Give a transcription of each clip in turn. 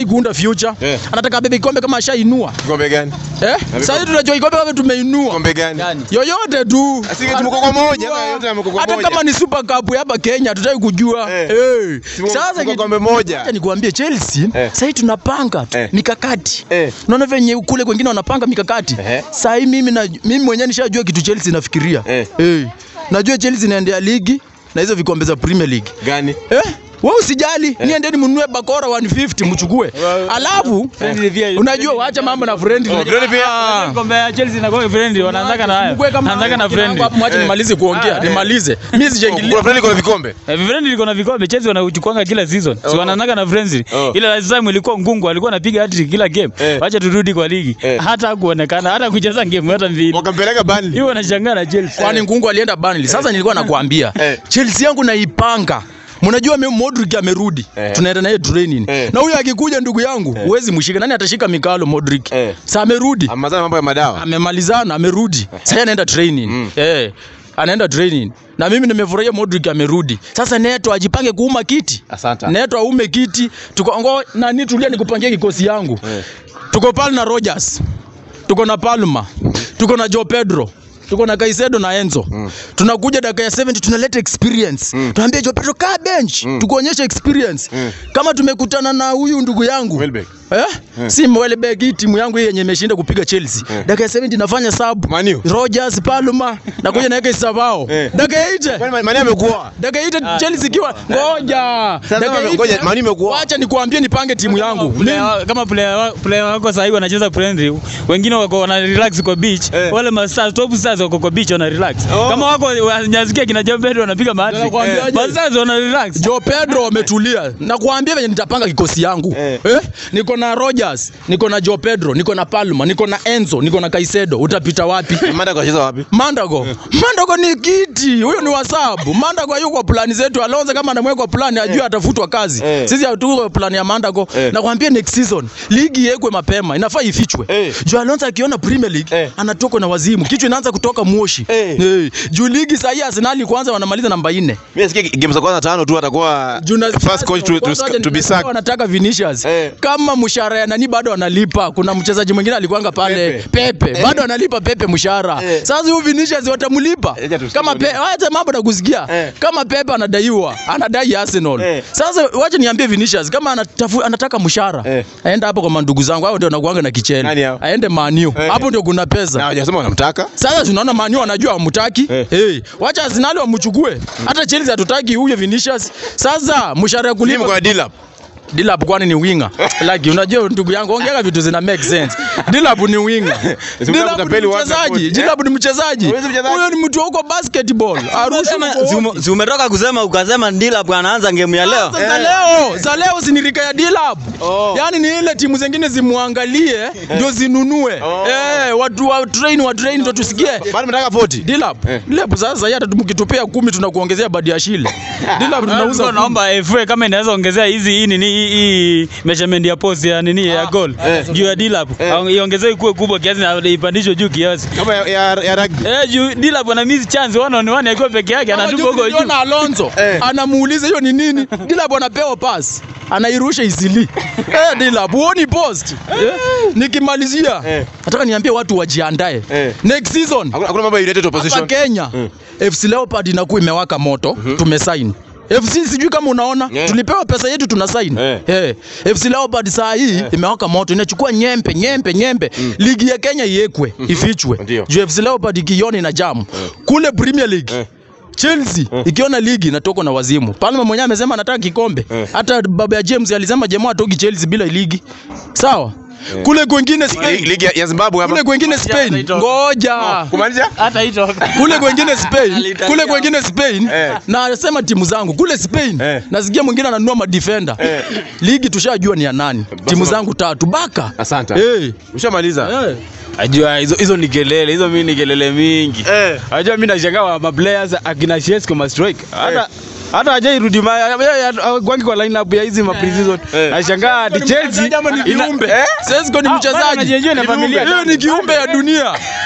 kuunda future. Eh. Anataka abebe kikombe kama ashainua. Kikombe gani? Eh? Sasa hivi tunajua kikombe kama tumeinua. Kikombe gani? Yoyote tu. Asije tu mko kwa moja, ama yote yamko kwa Hata moja. kama ni Super Cup ya hapa Kenya tutaki kujua. Eh. Eh. Si mko- Sasa mko kitu- kombe moja. Acha nikwambie Chelsea Eh. sasa hivi tunapanga tu Eh. mikakati. Eh. Unaona venye kule kwengine wanapanga mikakati. Eh. Sasa hivi mimi na mimi mwenyewe nishajua kitu Chelsea inafikiria. Eh. Eh. Najua Chelsea inaendea ligi na hizo vikombe za Premier League. Gani? Eh? Wewe usijali, niendeni mnunue bakora 150 mchukue. Alafu unajua waacha mambo na friendly. Oh, friendly pia. Ah. Kombe ya Chelsea na kwa friendly wanaanzaka na hayo. Mkwe kama Wanaanzaka na kina friendly. wangu hapo, mwache nimalize kuongea, Ah, nimalize. Mimi sijaingilia. Kuna friendly kuna vikombe. Eh, Friendly liko na vikombe Chelsea wanauchukuanga kila season. Si wanaanzaka na friendly. Oh. Ile last time ilikuwa ngungu alikuwa anapiga hat-trick kila game. Eh. Wacha turudi kwa ligi. Eh. Hata hakuonekana hata kucheza game hata mbili. Wakampeleka Burnley. Hiyo wanashangaa na Chelsea. Kwani Ngungu alienda Burnley. Sasa nilikuwa nakwambia Eh. Chelsea yangu naipanga. Mnajua mimi Modric amerudi. Eh. Tunaenda naye training. Eh. Na huyo akikuja ndugu yangu, huwezi mshika. Nani atashika Mikalo Modric? Eh. Sasa amerudi. Amazana mambo ya madawa. Amemalizana, amerudi. Sasa anaenda training. Eh. Anaenda training. Na mimi nimefurahia Modric amerudi. Sasa Neto ajipange kuuma kiti. Asante. Neto aume kiti. Tuko ngo nani tulia nikupangie kikosi yangu. Eh. Tuko pale na Rogers. Tuko na Palma. Tuko na Joe Pedro. Tuko na Kaisedo na Enzo. Tunakuja dakika ya 70 tunaleta experience. Tunaambia Joe Pedro kaa bench, tukuonyeshe experience. Kama tumekutana na huyu ndugu yangu. Welbeck. Eh? Si Welbeck hii timu yangu hii yenye imeshinda kupiga Chelsea. Dakika ya 70 nafanya sub. Man U. Rogers, Palma, nakuja naweka Isavao. Eh. Dakika ya 80. Kwani Mani amekuwa? Dakika hii Chelsea ikiwa ngoja. Sasa Dakika hii- ngoja, Man U imekuwa. Wacha nikuambie nipange timu yangu. Player wa- kama player wa- player wako sasa hivi wanacheza friendly, wengine wako wana relax kwa beach. Eh. Wale ma stars top stars wako kwa beach wana relax. Oh. Kama wako wanyazikia kina Joe Pedro wanapiga mahali. Nakwambiaje? Ma stars wana relax. Joe Pedro wametulia. Nakwambia venye nitapanga kikosi yangu. Eh. Eh? Niko na Rogers, niko na Joe Pedro, niko na Palma, niko na Enzo, niko na Kaisedo. Utapita wapi? Manda kacheza wapi? Mandago. Mandago ni kiti. Huyo ni wasabu. Mandago hayuko kwa plani zetu. Alonso kama anamweka plani ajue atafutwa kazi. Eh. Sisi hatuko plani ya Mandago. Eh. Nakwambia next season ligi iwekwe mapema. Inafaa ifichwe. Eh. Juu Alonso akiona Premier League Eh. anatoka na wazimu. Kichwa inaanza kutoka moshi. Eh. Eh. Juu ligi sasa hii Arsenal kwanza wanamaliza namba 4. Mimi nasikia game za kwanza tano tu atakuwa Juna- first coach to, Kwanza to, wacha to be niseme sacked. wanataka Vinicius Eh. kama mshahara ya nani bado analipa. Kuna mchezaji mwingine alikuanga pale Pepe. Pepe, bado analipa Pepe mshahara. Eh. Sasa huyu Vinicius watamlipa Eja tusikie kama bodi. Pepe, wacha mambo na kusikia Eh. kama Pepe anadaiwa, anadai Arsenal. Eh. Sasa wacha niambie Vinicius kama anatafu, anataka mshahara Eh. aende hapo kwa mandugu zangu, hao ndio wanakuanga na kichele, Nani hao? aende Man U. Eh. hapo ndio kuna Na pesa. hawajasema wanamtaka. Sasa tunaona Man U wanajua hamtaki. Eh. Hey, wacha Arsenal wamchukue. Hata Chelsea hatutaki huyo Vinicius. Sasa mshahara ya Timu kulipa kwa Dilap. Dilap kwani ni winga? Like unajua ndugu yangu ongea vitu zina make sense. Dilap ni winga. Dilap ni utapeli watu mchezaji. wote, eh? Dilap ni mchezaji. Huwezi mchezaji. Huyo ni mtu wa huko basketball. Arusha Sema- huko si wapi? ume- si umetoka kusema ukasema ndila bwana anaanza game ya leo. Sasa za leo, za leo si ni rika ya Dilap. Yaani ni ile timu zingine zimwangalie ndio zinunue. Eh, watu wa train wa train ndio tusikie. Bado mnataka 40. Dilap. Dilap sasa hata tumkitupia kumi tunakuongezea badi ya shile. Dilap tunauza Tunauza naomba FA kama inaweza ongezea hizi hii nini hii- hii measurement ya post ya nini ya goal juu ya Dilap iongezee kuwe kubwa kiasi na ipandishwe juu kiasi. Kama ya, ya, ya rugby. Eh, juu Dilap ana miss chance one on one akiwa peke yake anatupa huko juu. Niliona Alonso Eh. anamuuliza hiyo ni nini? Dilap anapewa pass anairusha isili. Eh, Dilap huoni post? Eh, Nikimalizia Eh. nataka niambie watu wajiandae. Eh. Next season Hakuna hakuna mambo ya United hapa opposition. Kenya FC Leopard inakuwa imewaka moto, tumesign FC sijui kama unaona Eh. tulipewa pesa yetu tuna sign Eh. eh. FC Leopard saa hii imewaka moto inachukua nyempe nyempe nyempe ligi ya Kenya iwekwe ifichwe Ndio. juu FC Leopard ikiona ina jamu kule Premier League Eh. Chelsea ikiona ligi inatoka na wazimu. Palma mwenyewe amesema anataka kikombe. Eh. Hata baba ya James alisema jamaa atoki Chelsea bila ligi. Sawa? Kule kwengine Ligi Spain. ligi ya- ya Zimbabwe Kule hapa. kwengine Spain. haitoki. Ngoja. Kumaliza? Hata hito. Kule kwengine Spain. Alitalia. Kule kwengine Spain. Eh. Na anasema timu zangu kule Spain. Eh. Nasikia mwingine ananunua madefender. Eh. Ligi tushajua ni ya nani. Timu zangu tatu baka. Asante. Eh. Ushamaliza? Eh. Ajua hizo hizo ni kelele, hizo mimi ni kelele mingi. Eh. Ajua mimi nashangaa wa maplayers akina Shesko ma strike. Hata hata hajairudi ma kwangi kwa lineup ya hizi ma pre-season. Eh. Nashangaa ati Chelsea Ama ni ina- kiumbe. Eh? Sesko ni Ah, bado mchezaji. anajienjoy na familia. Hiyo ni kiumbe ya dunia.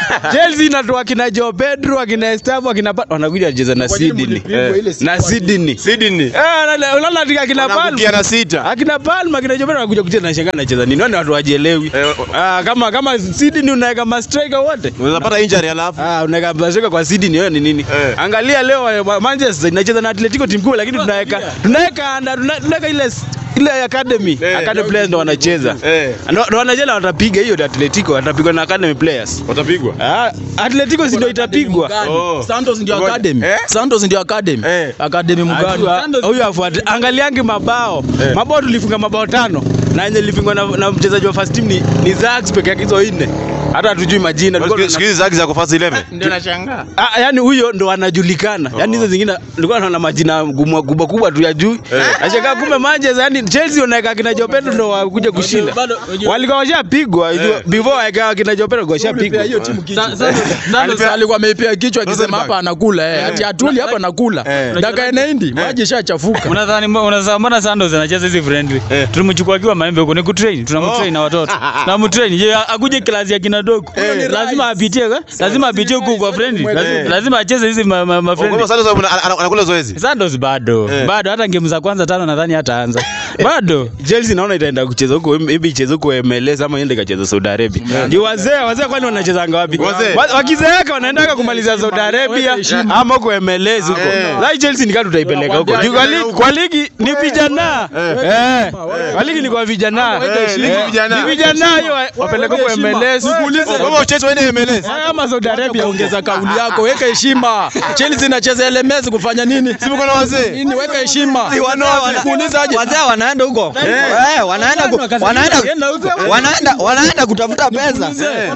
Chelsea inatoa akina Joe Pedro, akina Estavo, akina Pa- wanakuja wacheza na Sydney. Na Sydney. Sydney. Eh, unaona- unaona ati akina Wanaangukia Palma. na sita. Akina Palma, akina Joe Pedro wanakuja kucheza na shangaa anacheza nini? Wani watu wajielewi. Eh, Ah, kama kama Sydney unaweka ma striker wote. Unaweza pata injury alafu. Ah, unaweka striker kwa Sydney wewe ni nini? Eh. Angalia leo eh, Manchester inacheza na Atletico timu kubwa lakini tunaweka tunaweka under- tuna- tunaweka ile ile academy. Eh. Academy players ndo wanacheza. Eh. Ndo ndo wanacheza watapiga hiyo Atletico, watapigwa na academy players. Watapigwa. Ah, Atletico si ndio itapigwa. Oh. Santos ndio Ngoja. academy. Eh? Santos ndio academy. Eh. Academy mgani? Ajua, Huyu afuate. Angaliangi mabao. Eh. Mabao tulifunga mabao tano. Na yenye ilifungwa na, na mchezaji wa first team ni, ni Zax peke yake hizo nne. Hata hatujui majina. Tulikuwa tuna- Siku hizi zaki za kufasi 11. Ndio nashangaa. Ah, yani huyo ndo anajulikana. Yaani hizo zingine nilikuwa naona majina kubwa kubwa kubwa tu ya juu. Nashangaa kumbe Manchester yani Chelsea wanaweka kina Joe Pedro ndo wakuje kushinda. Bado- unajua- Walikuwa washapigwa before waikawa kina Joe Pedro washapigwa. hiyo timu kichwa. Santos alikuwa ameipea kichwa akisema hapa anakula eh. Ati atuli hapa anakula. Eh. Dakika inaendi maji ishachafuka. Unadhani unadhani mbona Santos anacheza hizi friendly? Eh. Tulimchukua akiwa maembe huko ni kutrain, tunamtrain na watoto. Tunamtrain. Je, akuje klasi ya kina dogo. Lazima apitie, eh? lazima apitie huko kwa friendly. Lazima- Lazima acheze hizi ma, ma, ma Kwa friendly. sababu sasa ana- ana- anakula zoezi. Santos bado. Eh. Bado hata game za kwanza tano nadhani hataanza. Bado. Chelsea naona itaenda kucheza huko maybe icheze huko MLS ama iende kacheza Saudi Arabia. Ni wazee, wazee kwani wanachezanga wapi? Wazee. Wa- Wakizeeka wanaendaka kumaliza Saudi Arabia ama huko MLS huko. Eh. Sasa Chelsea ni kama tutaipeleka huko. Juu Kwa ligi, kwa ligi ni vijana. Eh. Kwa ligi ni kwa vijana. Eh, ligi Eh, vijana. Ni vijana hiyo wapeleke huko MLS. Kwa hivyo Chelsea waende MLS. Eh, Ama Saudi Arabia Ongeza kauli yako, weka heshima. Chelsea inacheza LMS kufanya nini? Si mko na wazee. Nini weka heshima. Si wana- wana- Kuuliza aje? wazee wanaenda huko Eh, wanaenda ku- wanaenda wanaenda wanaenda kutafuta pesa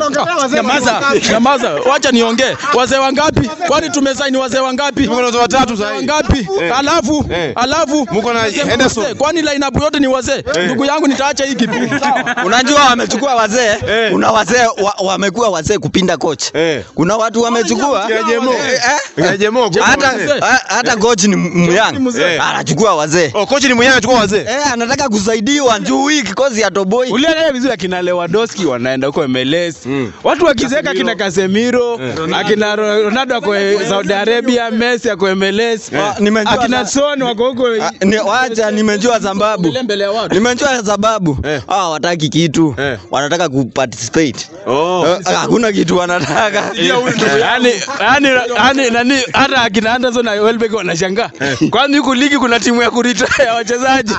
Nyamaza, nyamaza. Wacha niongee. Wazee wangapi? Kwani tumesaini wazee wangapi? Mko na wazee watatu sasa hivi. Wangapi? Eh. Alafu, Eh. alafu Mko na Wazee Henderson. wazee. Kwani lineup yote ni wazee? Ndugu yangu nitaacha hii kipindi. Sawa. unajua wamechukua wazee Eh. kuna wazee wa, wamekuwa wazee kupinda coach Eh. kuna watu wamechukua Kina Jemo. Eh, eh. Kina Jemo, kuna hata wazee. ha- hata coach ni myang mzee. anachukua wazee Oh, coach ni mwenyewe anachukua wazee. eh anataka kusaidiwa juu hii kikosi ya toboi Uliangalia vizuri akina Lewandowski wanaenda huko MLS. Mm. Watu wakizeeka akina Casemiro, akina Ro- Ronaldo wako Saudi Arabia, Messi ako MLS. Ah, nimejua Akina sa- Son wako huko. Ah, ni- wacha nimejua sababu Ile mbele ya watu. nimejua sababu Eh. hawa wataki kitu Eh. wanataka kuparticipate Oh. Eh, hakuna kitu wanataka Yaani yaani yaani nani hata akina Anderson na Welbeck wanashangaa. Kwani huku ligi kuna timu ya kuretire wachezaji.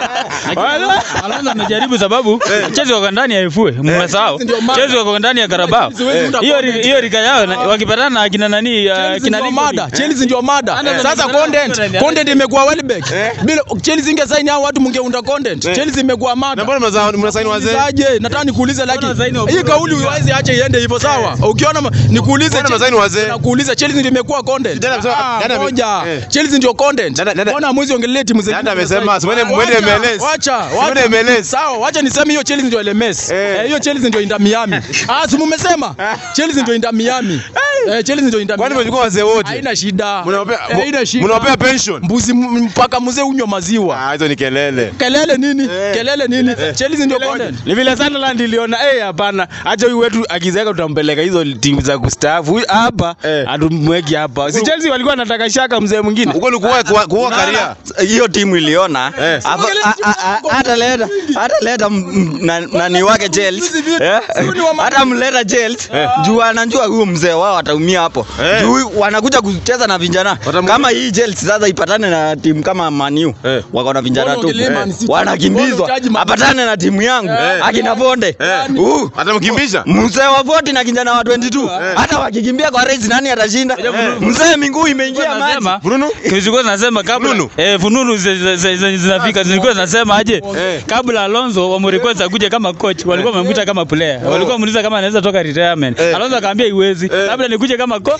Wala- Alonso amejaribu sababu Chelsea wako ndani ya FA, mmesahau. ndio maana. Chelsea wako ndani ya Carabao. Siwezi Hiyo ri- hiyo rika yao na- wakipatana na akina nani uh, Chelsea kina ndio Lincoln. mada. Chelsea ndio mada. Eh. Sasa Eh. content, Eh. content imekuwa Welbeck. Bila Chelsea ingesaini hao watu mungeunda content. Eh. Chelsea imekuwa Na mada. mbona mnazaa mnasaini wazee? Aje, nataka nikuulize lakini Mbona zaini wa hii Bro- kauli uweze ache iende hivyo sawa. Ukiona ma- nikuulize Mbona mazaini wazee? Nakuuliza Chelsea ndio imekuwa content. Dada amesema- Ah, dada ame- Ngoja. eh. Chelsea ndio content. Dada- dada- Mbona mwezi ongelee timu zingine? Dada amesema, Ah, mwende- mwende wacha, MLS. Wacha, Mwende wacha. MLS. Sawa, wacha niseme hiyo Chelsea ndio LMS. Eh. Eh, hiyo Chelsea ndio Inter Miami. Ah, si mumesema? Chelsea ndio Inter Miami. Eh, Chelsea ndio Inter Kwani Miami. mmechukua wazee wote? Haina shida. Mnawapea Eh, haina shida. mnawapea pension? Mbuzi m- mpaka mzee unywa maziwa. Ah, hizo ni kelele. Kelele nini? Kelele nini? Chelsea ndio content. Ni vile Sunderland iliona eh, hapana, acha huyu wetu akizeeka tutampeleka hizo timu za kustaafu. Huyu hapa Eh. hatumweki hapa. Si Chelsea walikuwa wanataka shaka mzee mwingine. Uko ni kuoa kuoa- kuoa karia. hiyo timu iliona Eh. Afa- a- a- a- hata leta hata leta m- m- na- nani wake Chelsea Eh? hata mleta Chelsea juu anajua huyu mzee wao ataumia hapo Eh. juu wanakuja kucheza na vijana Watamu- kama hii Chelsea sasa ipatane na timu kama Man U Eh. wako na vijana Mbona tu ongelee Man City? Mbona wanakimbizwa utaji Man- apatane na timu yangu Eh. akina Bonde Eh. Uh, Atamkimbisha. mzee wa 40 na kijana wa 22 hata wakikimbia kwa race nani atashinda mzee miguu imeingia maji Nasema Fununu? Zilikuwa zinasema kabla Fununu? eh, fununu zi- zi- zi- zi- zinafika zilikuwa zinasema aje Eh. kabla Alonso wamrequest akuje kama coach walikuwa wamemwita kama player walikuwa wamuuliza kama anaweza toka retirement Eh. Alonso akaambia iwezi labda nikuje nikuje kama ko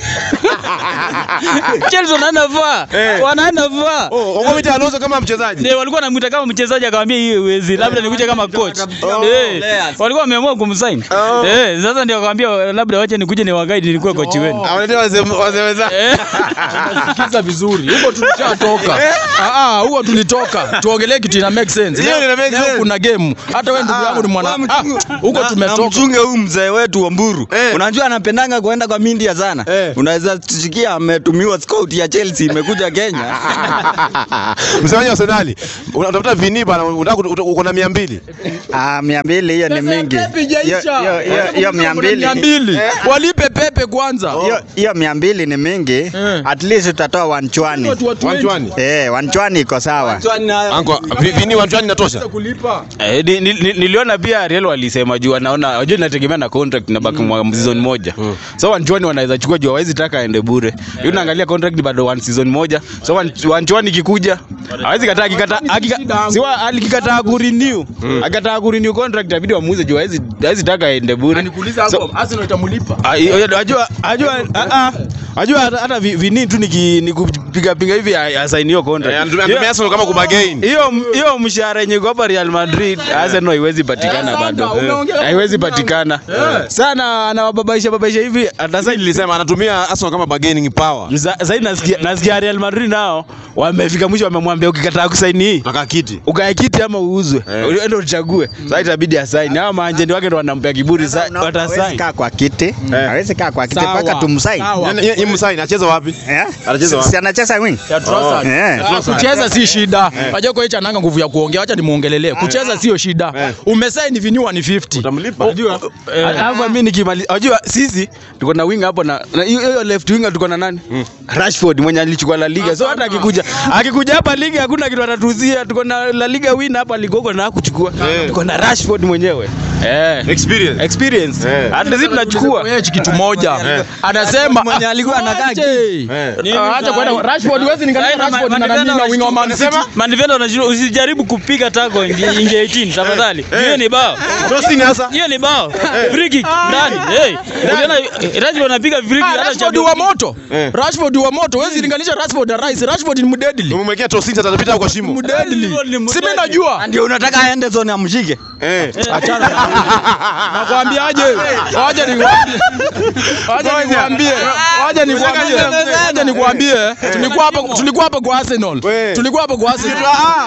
Chelsea wanaenda vaa Eh. wanaenda vaa Oh, wakomita Alonso kama mchezaji. ndio walikuwa wanamuita kama mchezaji akamwambia hiyo huwezi labda nikuje kama coach eh walikuwa wameamua kumsign Oh. eh sasa ndio akamwambia labda wacha nikuje ni wagaidi nilikuwe coach wenu Awaletea wazee wazee wenzake. eh Sikiza vizuri. Huko tulishatoka. Ah ah, huko tulitoka. Tuongelee kitu ina make sense. Hiyo ina make Leo sense. kuna game. Hata wewe ndugu yangu ni mwana. Ah, huko Na- na tumetoka. mchunge huyu mzee wetu Wamburu Eh. unajua anapendanga kuenda kwa Mindia sana Eh. unaweza tusikia ametumiwa scout ya Chelsea imekuja Kenya Msemaji wa Arsenal. Unatafuta vini bana, unataka uta- uko na 200. ah mia mbili hiyo ni mingi Pepe Hiyo- haijaisha. hiyo- hiyo- hiyo mia mbili Mia mbili. Walipe Pepe kwanza. hiyo- hiyo mia mbili ni mingi Eh. at least utatoa wanchwani Watu wa 20 Wanchwani. eh wanchwani iko sawa Anko, vi- vini wanchwani inatosha. kulipa. Eh, ni- ni- ni- niliona pia Real walisema juu wanaona wajua inategemea na contract na baki mwa season moja. So Wanchwani wanaweza chukua juu hawezi taka aende bure. Yule unaangalia contract bado one season moja. So Wan- Wanchwani ikikuja hawezi kataa akikata akika- siwa alikikataa ku renew. Akikataa ku renew contract itabidi wamuuze juu hawezi hawezi taka aende bure. Nikuuliza hapo, Arsenal itamlipa. Ah, hiyo- hiyo- Ajua ajua ah, ah. Ajua hata- hata vi- vini tu niki nikupiga pinga hivi asaini hiyo Eh, contract. anatumia Hiyo- anatumia Arsenal kama kubagain. hiyo hiyo mshahara yenye iko hapa Real Madrid Arsenal haiwezi patikana Eh, bado, sasa, umeongea- haiwezi patikana sana. Anawababaisha babaisha hivi hata Sasa sasa nilisema anatumia Arsenal kama bargaining power. Za- zaidi nasikia nasikia Real Madrid nao wamefika mwisho, wamemwambia ukikataa kusaini hii Nataka kiti. ukae kiti ama uuzwe, Eh. ndio uchague. Sasa itabidi asaini. Hao maanjendi wake ndio wanampea kiburi, sasa hawezi watasaini. kaa kwa kiti hawezi kaa kwa kiti Sawa. mpaka tumsaini Sawa. Yaani yeye msaini anacheza wapi? Eh? Anacheza Si- wapi? si anacheza wing Ya Trossard. Eh. Ah, kucheza si shida. Wajua kwa hicho ananga nguvu ya kuongea, wacha nimuongelelee. Kucheza sio shida. Umesaini vinyu ni 50. Utamlipa. Unajua, alafu mimi nikimaliza, unajua sisi tuko na wing hapo na na hiyo hiyo left winger tuko na nani? Rashford mwenye alichukua La Liga. So hata akikuja akikuja hapa ligi hakuna kitu atatuzia. Tuko na La Liga win hapa ligoko na kuchukua. Eh. Tuko na Rashford mwenyewe. Eh. Experience. Experience. Eh. Hata sisi tunachukua. Kwa hichi kitu moja. Anasema Mwenye alikuwa anakaa Ache. Eh. Ah, Acha kwenda Rashford huwezi ninganisha Rashford na nani na winga wa Man City. Mandivenda unashindwa usijaribu kupiga tako inge inge 18 tafadhali. Hiyo ni bao. Tosi ni hasa. Hiyo ni bao. Free kick ndani. Hey. Uliona Rashford anapiga free kick Ah, hata Rashford Champions wa moto. Eh. Rashford wa moto. Huwezi linganisha Rashford na Rice. Rashford ni mdeadly. Umemwekea Tosi atapita kwa shimo. Mdeadly. Si mimi najua. ndio unataka aende zone amshike Eh. Achana. Nakwambiaje? Waje nikwambie. Waje nikwambie. Waje nikwambie. Waje nikwambie. Tulikuwa hapa tulikuwa hapa kwa Arsenal. We. Tulikuwa hapa kwa Arsenal.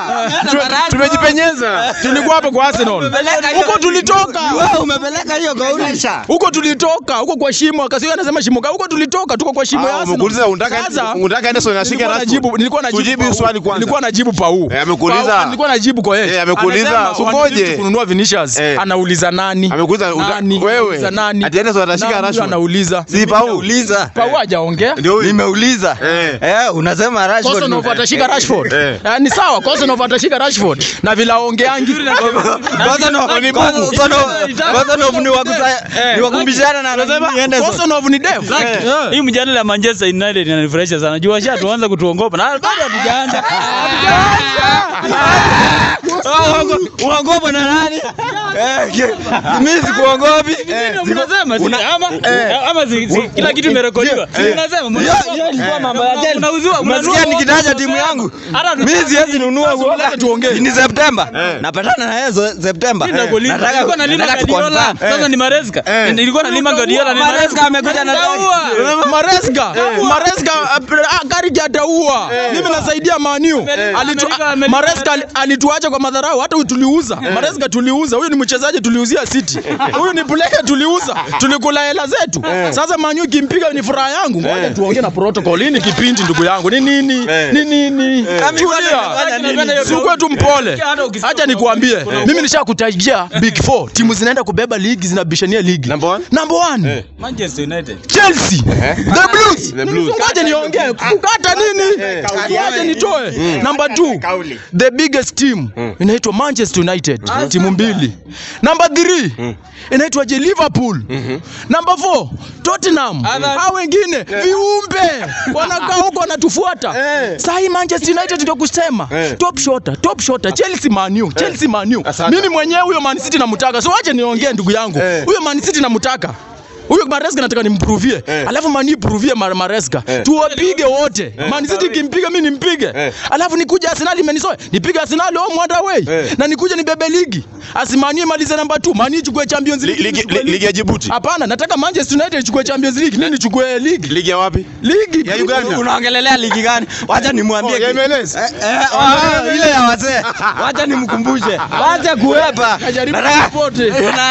Tu- Tumejipenyeza. Tulikuwa hapa kwa Arsenal. Huko tulitoka. wewe umepeleka hiyo kaulisha Huko tulitoka. Huko kwa shimo. Akasiwa anasema shimo. Huko tulitoka. Tuko kwa shimo ya Ah, Arsenal. umekuuliza unataka Sasa, unataka Anderson ashike Nilikuwa Rashford. najibu nilikuwa najibu Tujibu Pau. swali kwanza. Nilikuwa najibu Pau. Eh, amekuuliza. Pau, Nilikuwa najibu kwa yeye. Eh, amekuuliza, Anasema, kungoje. 150 kununua Vinicius. Eh. Anauliza nani? Amekuuliza uta- Nani? wewe. Anauliza nani? Ati Anderson atashika Na huyu Rashford. Anauliza. Si Pau. uliza Pau hajaongea. Ndio huyu. nimeuliza Eh. eh unasema Rashford Kosanov ni- atashika Rashford. Eh. Eh, Ni sawa, Kosanov atashika Rashford. Na vila aongeangi. Kosanov- Ni Kosanov- Kosanov- Kosanov ni wa kusa- ni wa kubishana na nani Henderson. Kosanov ni dev. Eh. Hii mjadala ya Manchester United inanifurahisha sana. Juu washa tuanza kutuongopa na bado hatujaanza. uongopa na nani Eh, mimi sikuongopi Ndio mnasema si ama ama si- si- kila kitu imerekodiwa. Si Mnasema mna- hiyo ilikuwa mambo ya Chelsea. Unauziwa Umesikia mnanunua- nikitaja timu yangu Hata tu- mimi siwezi nunua Lazima tuongee. ni Septemba Eh. napatana na yeye zo- Septemba Mimi nakuuliza, nataka nilikuwa nalima nataka Guardiola, tuconfirm. sasa ni Maresca. Eh. Nilikuwa nalima Guardiola, ni Maresca amekuja na Utaua. Maresca, Maresca ah, Carrick ataua. Mimi nasaidia Manu. Amerika, Alitu- Amerika, Amerika. Maresca ali- alituacha kwa madharau, hata huyu tuliuza. Maresca tuliuza. Huyu ni mchezaji tuliuzia City. Huyu ni player tuliuza. Tulikula hela zetu. Sasa Manu ikimpiga ni furaha yangu. Ngoja tuongee na protocol. Hii ni kipindi ndugu yangu. Ni nini? Eh. Ni nini? Tulia. Sikuwe tu mpole. Acha nikuambie. Mimi nishakutajia Big Four. Timu zinaenda kubeba ligi zinabishania ligi. Number one? Number one. Manchester United. Chelsea. The Blues. The Blues. Ngoja niongee. Kukata nini? Ngoja nitoe. Number 2. The biggest team inaitwa Manchester United. Timu mbili. Number 3 inaitwa je Liverpool. Number 4 Tottenham. Hao wengine viumbe wanakaa huko wanatufuata. Sasa hii Manchester United ndio kusema top shota, top shota Chelsea Man U, Chelsea Man U. Asante. Mimi mwenyewe huyo Man City namtaka. So wacha niongee ndugu yangu. Eh. Huyo Man City namtaka. huyo Maresca nataka nimprovie Eh. alafu mani provie Mar Maresca Eh. tuwapige wote Man City kimpiga mimi nimpige Eh. alafu nikuja Arsenal imenisoe nipige Arsenal home and away Eh. na nikuje nibebe ligi asimanie malize namba 2 mani chukue Champions Li- League ligi- nichukue li- ligi ya Djibouti. hapana nataka Manchester United ichukue Champions League mimi nichukue ligi Ligi ya wapi? ligi Ya Uganda. unaongelelea ligi gani wacha nimwambie Oh, ya ki- MLS. Eh, eh, ah, ile ya wazee wacha nimkumbushe wacha kuepa Najaribu Nataka- popote. Una-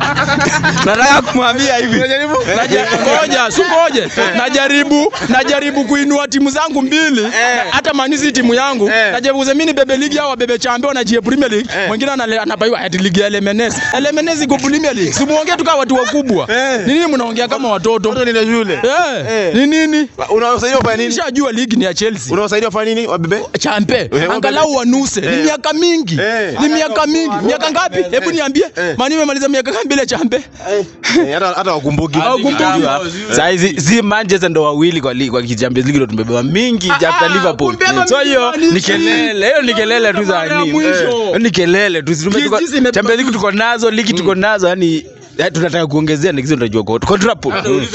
nataka kumwambia hivi Naja- ngoja si ngoje najaribu najaribu kuinua timu zangu mbili hata manisi timu yangu Eh. najaribu kusema mimi bebe ligi au bebe champion na jie premier league mwingine anale- anabaiwa ati ligi ya LMNS LMNS iko premier league si muongee tu kama watu wakubwa Eh. ni nini mnaongea kama watoto Watoto ni na shule. eh Eh. ni nini Unawasaidia kufanya nini? nishajua ligi ni ya Chelsea Unawasaidia kufanya nini? Wabebe? champe Eh, angalau wanuse ni Eh. miaka mingi Eh. ni miaka mingi miaka ngapi hebu niambie Eh. mani imemaliza miaka ngapi bila champe Eh, hata hata wakumbuki. Hawakumbuki. Saa hizi si Manchester ndo wawili kwa ligi kwa Champions League ndo tumebewa mingi after Liverpool. kumbeba So hiyo mingi ni kelele, hiyo ni kelele tu za Mara ya nini? mwisho. Hiyo ni kelele tu. Tume- tuko- Jinsi imebeba Champions League tuko nazo, ligi tuko nazo, yani eh, tunataka kuongezea na kizi tunajua kwa quadruple.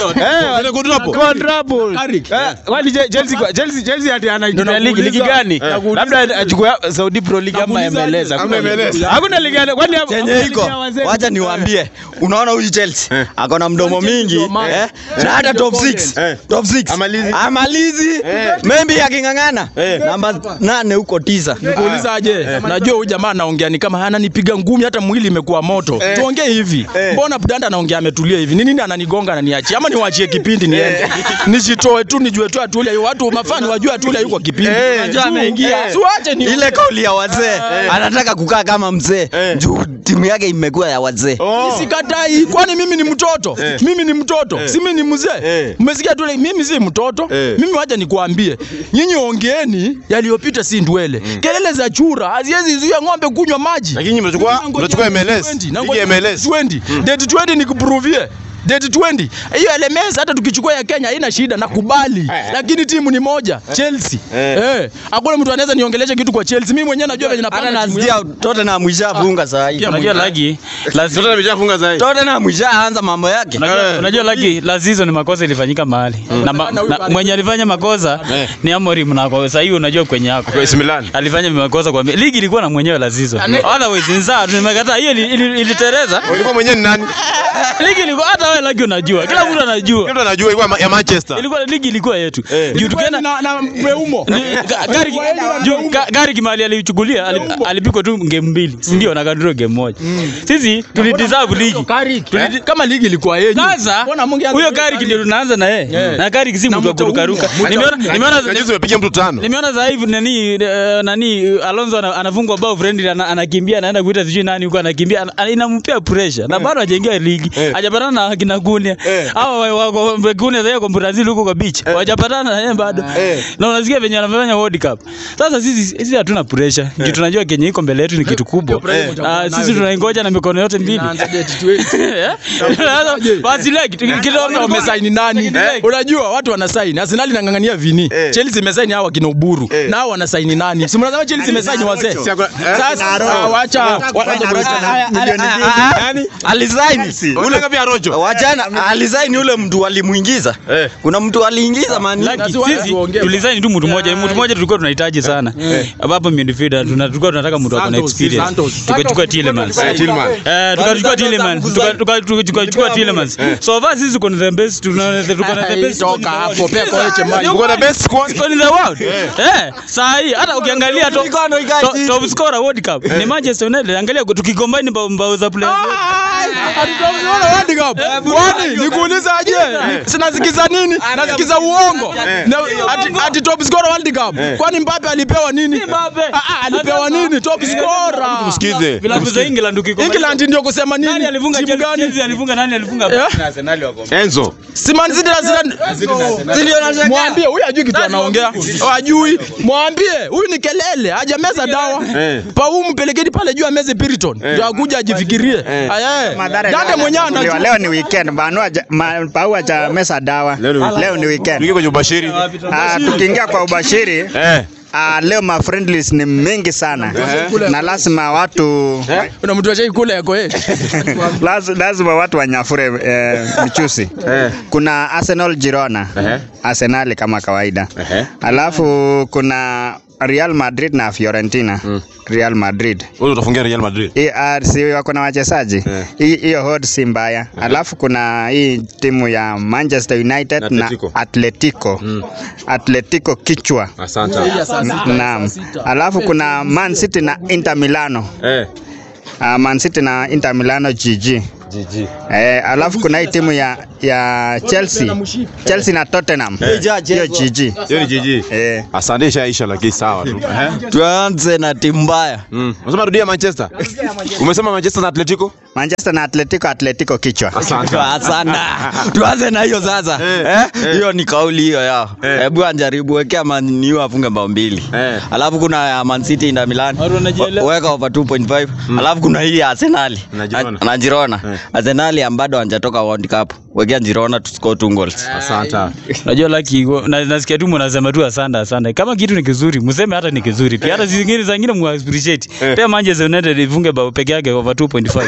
Eh, quadruple. quadruple. Carrick. Eh, Kwani Je- Chelsea kwa- Chelsea Chelsea ati anaitumia ligi ligi nakuuliza. gani? Labda achukue Saudi Pro League ama Nakuuliza MLS. aje? Hakuna Ama MLS. Hakuna ligi gani? Kwani hapo- chenye ligi iko ya wazee- wacha niwaambie unaona huyu Chelsea ako na mdomo mingi eh, na hata top 6 Eh. top 6 Amalizi. amalizi Eh. maybe aking'ang'ana Eh. namba nane huko tisa Nikuuliza aje? Najua huyu jamaa anaongea ni kama ananipiga ngumi hata mwili imekuwa moto. Eh. Tuongee hivi. Eh. Mbona Budanda anaongea ametulia hivi? Ni nini ananigonga ananiachia? Ama niwaachie kipindi niende. Nishitoe tu nijue tu atulia. Watu mafani wajue atulia yuko kipindi. Eh. Unajua ameingia. Eh. Siwache ni ile kauli ya wazee anataka kukaa kama mzee Eh. juu timu yake imekuwa ya wazee Oh. Sikatai, kwani mimi ni mtoto? Eh. Mimi ni mtoto, si mimi ni mzee. Eh. Umesikia tu, mimi si mtoto. Eh. Mimi wacha nikuambie, nyinyi ongeeni yaliyopita, si ndwele. Kelele za chura haziwezi zuia ng'ombe kunywa maji. Lakini mnachukua mnachukua MLS. Ligi ya MLS. 20 date 20 nikuprovie date 20 hiyo LMS hata tukichukua ya Kenya haina shida nakubali lakini timu ni moja Chelsea Eh. eh hakuna mtu anaweza niongelesha kitu kwa Chelsea mimi mwenyewe najua venye hata napanga timu yangu. nasikia Tottenham ishafunga saa hii Unajua lagi Sasa nimeshafunga sasa. Tottenham ishaanza mambo yake Unajua, unajua lagi la season makosa ilifanyika mahali na, ma, na mwenye alifanya makosa Eh. ni Amorim na kwa sasa hivi unajua kwenye yako Kwa AC Milan. alifanya makosa kwa ligi ilikuwa na mwenyewe la season otherwise ni sawa tumekataa hiyo ili- ili- ilitereza Ulikuwa mwenyewe ni nani? ligi ilikuwa hata wewe lagi unajua kila mtu anajua Kila mtu anajua ilikuwa ma- ya Manchester. ilikuwa ligi ilikuwa yetu Eh. juu tukaenda na na Mbeumo Ni- ga- gari juu ga- gari kimali alichukulia ali- alipigwa tu game mbili si ndio na kadro game moja sisi tulideserve ligi Tulidi- kama ligi ilikuwa yenyu sasa Mbona mungeanza huyo na gari ndio tunaanza na yeye na gari si Na mtu wa mtaumwa, kurukaruka mtaumwa. nimeona nimeona Kajuzi umepiga mtu tano. nimeona sasa hivi nani eh, nani Alonso ana- anafungwa bao friendly ana- anakimbia anaenda kuita sijui nani huko anakimbia ana- inampea pressure na bado hajaingia ligi Eh. hajapatana na kina Gunia Eh. hao wa- wako Gunia sasa kwa Brazil huko kwa beach hajapatana na yeye bado Eh. na unasikia venye anafanya World Cup sasa sisi sisi hatuna pressure juu tunajua Kenya iko mbele yetu ni kitu kubwa Ah, sisi tunaingoja na mikono yote mbili Inaanza date 20. Eh? Sasa, basi like kidogo wamesaini nani? Unajua watu wanasaini. Arsenal inang'ang'ania Vini. Eh. Chelsea imesaini hawa kina Uburu. Eh. Na hao wanasaini nani? Si mnasema Chelsea imesaini wazee. Si ako- eh? Sasa ah, wacha Nani? alisaini Ule ngapi ya Rojo? wachana alisaini ule mtu alimuingiza Eh. kuna mtu aliingiza mani Laki, Lazima sisi tuongee. tulisaini tu mtu mmoja, mtu mmoja tulikuwa tunahitaji sana. Ambapo midfielder tuna- tulikuwa tunataka mtu akona Santos, experience. Santos. Tukachukua Tielemans. Eh, Tillman. Eh, tukachukua Tielemans. Tuka- tuka- tuka- Tukachukua Tielemans. So far sisi tuko na the best, tuna tuko na the best. Toka hapo, pea kwa Eche Mai. Uko na best squad. Squad in the world. Eh, saa hii hata ukiangalia top to- top scorer World Cup ni Manchester United. Angalia tukicombine mbao mbao za players. Hatutamwona World Cup. Kwani nikuuliza aje? Sinasikiza nini? Nasikiza uongo. Na ati, ati top scorer World Cup. Kwani Mbappe alipewa nini? Mbappe. Ah, ah, alipewa nini? Top scorer. Msikize. Vilabu za England ukicombine. England ndio kusema Nani nini? alifunga Timu Chelsea? gani? Chelsea alifunga nani alifunga? Eh? Na Arsenal wako. Enzo. Si Man City na Zidane. Mwambie huyu hajui kitu anaongea. Hajui. Mwambie huyu ni kelele, hajameza dawa. Eh. Pau mpelekeni pale juu ameze Piriton. Ndio akuja ajifikirie. Aya. Dante mwenyewe Leo, anajua. leo ni weekend banu aja- ma- Pau haja mesa dawa Leo ni weekend. leo ni weekend Tuingie kwenye ubashiri. Ah, tukiingia kwa ubashiri Eh. Ah, leo ma friendlies ni mingi sana na lazima watu Kuna mtu ashai kula yako eh. laz- lazima watu wanyafure eh, michusi. Kuna Arsenal Girona, Arsenal kama kawaida, alafu kuna Real Madrid na Fiorentina. Real Madrid Wewe utafungia Real Madrid. Hii, ah, si wako na wachezaji Hii- hiyo hod si mbaya alafu kuna hii timu ya Manchester United na Atletico. Atletico Atletico kichwa Asante. naam alafu kuna Man City na Inter Milano Eh. uh, Man City na Inter Milano GG GG. eh, alafu kuna hii timu ya ya Chelsea Chelsea na Tottenham hiyo GG Hiyo ni GG. eh Asante ishaisha lakini sawa tu. Eh. tuanze na timu mbaya Mm. Unasema rudia Manchester. Umesema Manchester na Atletico? Manchester na Atletico Atletico kichwa Asante. sana tuanze na hiyo sasa eh? hiyo ni kauli hiyo yao hebu anjaribu wekea Man U afunge bao mbili Eh. alafu kuna ya Man City Inter Milan Watu wanajielewa. weka over 2.5 alafu kuna hii ya Arsenal Na Girona. na Girona Arsenal bado hawajatoka World Cup wekea Girona to score two goals Asante. Unajua laki na, nasikia tu mnasema tu asante asante. Kama kitu ni kizuri, mseme hata ni kizuri. Pia hata zingine zingine mu appreciate. Pia Manchester United ifunge bao peke yake over 2.5.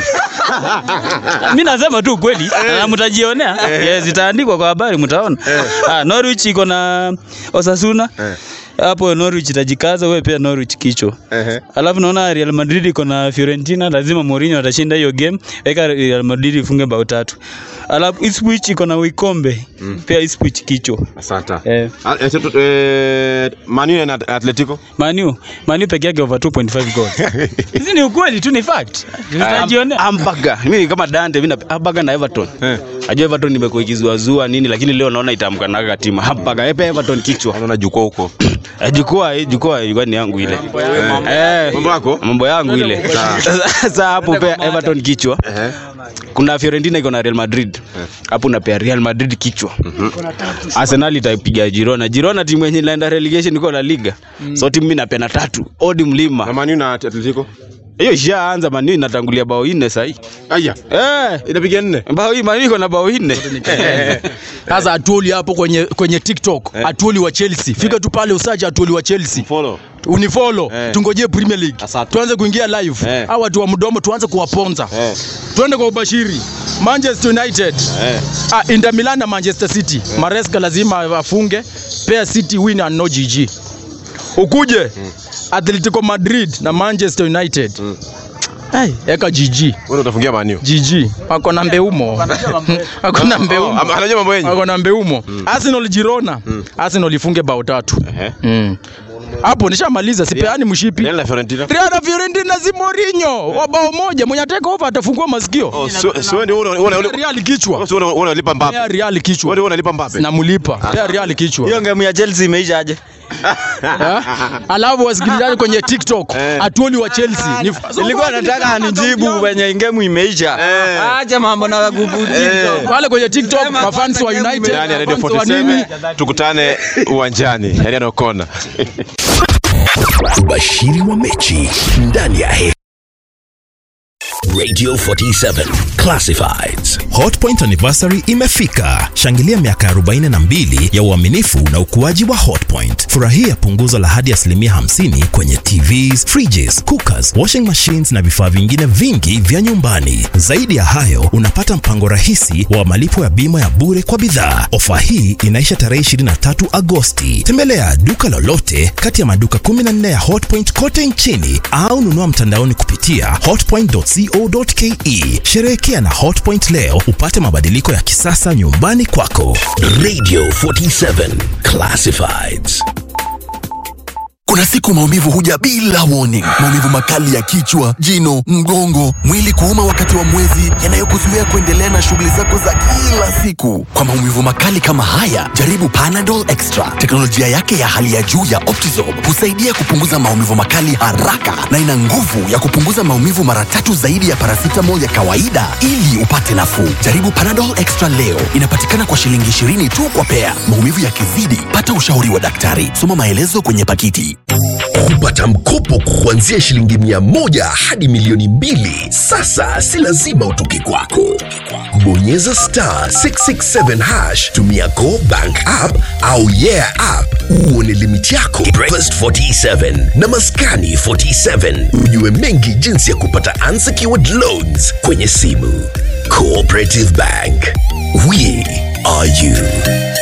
Mimi nasema tu kweli na mtajionea. Yes, itaandikwa kwa habari mtaona. Ah, Norwich iko na Osasuna. Hapo Norwich itajikaza, wewe pia Norwich kichwa. Ehe. Alafu naona Real Madrid iko na Fiorentina, lazima Mourinho atashinda hiyo game. Weka Real Madrid ifunge bao tatu. Alafu Ipswich iko na Wycombe. Pia Ipswich kichwa. Asante. Eh. Ah, eh, tu- eh, Man U na Atletico. Manu, Manu peke yake over 2.5 goal. Hizi ni ukweli tu ni fact. Tutajionea. Hamburger. Mimi kama Dante mimi na Hamburger na Everton. Najua Everton nimekuwa ikizuazua nini lakini leo naona itaamka na katima. Hamburger. Epe Everton kichwa. Anaona jukwaa huko. Eh, Jukwaa hii jukwaa ilikuwa ni yangu ile. Eh. Mambo yako? Mambo yangu ile. Sasa hapo pia Everton kichwa. Ehe. Kuna Fiorentina iko na Real Madrid. Hapo unapea Real Madrid kichwa. Arsenal itapiga Girona. Girona timu yenye inaenda relegation iko na liga. So timu mimi napea na tatu. Odi Na mlima. Man U na Atletico. Hiyo ishaanza Man U inatangulia bao nne sasa hii. Aya. Eh. Inapiga nne. Bao hii Man U iko na bao nne. Sasa Atuoli hapo kwenye kwenye TikTok, Atuoli wa Chelsea. Fika tu pale usaje Atuoli wa Chelsea. Follow. Unifollow, Eh. tungojee Premier League. Asante. Tuanze kuingia live. Eh. Hao watu wa mdomo tuanze kuwaponza. Eh. Tuende kwa ubashiri. Manchester United. Eh. Ah, Inter Milan na Manchester City. Maresca lazima afunge. Pea City win and no GG. Ukuje Atletico Madrid na Manchester United. Hey, eka GG. Wewe utafungia Man U. GG. Wako na mbeumo. Wako na Oh, mbeumo. ama- anajua mambo yenyu. Wako na mbeumo. Arsenal Girona. Arsenal ifunge bao tatu. Ehe. Mm. Hapo nishamaliza, sipeani mshipi. Real na Fiorentina. Real na Fiorentina si Mourinho. Wa bao moja, mwenye take over atafungua masikio. Oh, so so ndio una una una Real kichwa. so una unalipa Pea Mbappe. Real kichwa. Wewe unalipa Mbappe. Namulipa. Pea Real kichwa. hiyo game ya Chelsea imeisha aje Eh? Alafu wasikilizaji kwenye TikTok, Atuoli wa Chelsea. Ni nilikuwa nataka anijibu wenye game imeisha acha mambo na kukujibu pale kwenye TikTok mafans wa United, Ndani ya Radio mafans wa nini? 47 tukutane uwanjani. Yaani anakona. Ubashiri wa mechi ndani ya he Radio 47 Classifieds. Hotpoint anniversary imefika. Shangilia miaka 42 ya uaminifu na ukuaji wa Hotpoint. Furahia punguzo la hadi asilimia 50 kwenye TVs, fridges, cookers, washing machines na vifaa vingine vingi vya nyumbani. Zaidi ya hayo, unapata mpango rahisi wa malipo ya bima ya bure kwa bidhaa. Ofa hii inaisha tarehe 23 Agosti. Tembelea duka lolote kati ya maduka 14 ya Hotpoint kote nchini au nunua mtandaoni kupitia hotpoint.co.ke. Sherehekea na Hotpoint leo upate mabadiliko ya kisasa nyumbani kwako. Radio 47 Classifieds. Kuna siku maumivu huja bila warning. Maumivu makali ya kichwa, jino, mgongo, mwili kuuma wakati wa mwezi, yanayokuzuia kuendelea na shughuli zako za kila siku. Kwa maumivu makali kama haya, jaribu Panadol Extra. Teknolojia yake ya hali ya juu ya Optizorb husaidia kupunguza maumivu makali haraka na ina nguvu ya kupunguza maumivu mara tatu zaidi ya paracetamol ya kawaida ili upate nafuu. Jaribu Panadol Extra leo. Inapatikana kwa shilingi 20 tu kwa pea. Maumivu yakizidi, pata ushauri wa daktari. Soma maelezo kwenye pakiti. kupata mkopo kuanzia shilingi mia moja hadi milioni mbili. Sasa si lazima utoke kwako. Bonyeza star 667 hash, tumia Go Bank app au Yeah app uone limiti yako. Breakfast 47 na Maskani 47, ujue mengi jinsi ya kupata unsecured loans kwenye simu. Cooperative Bank, we are you.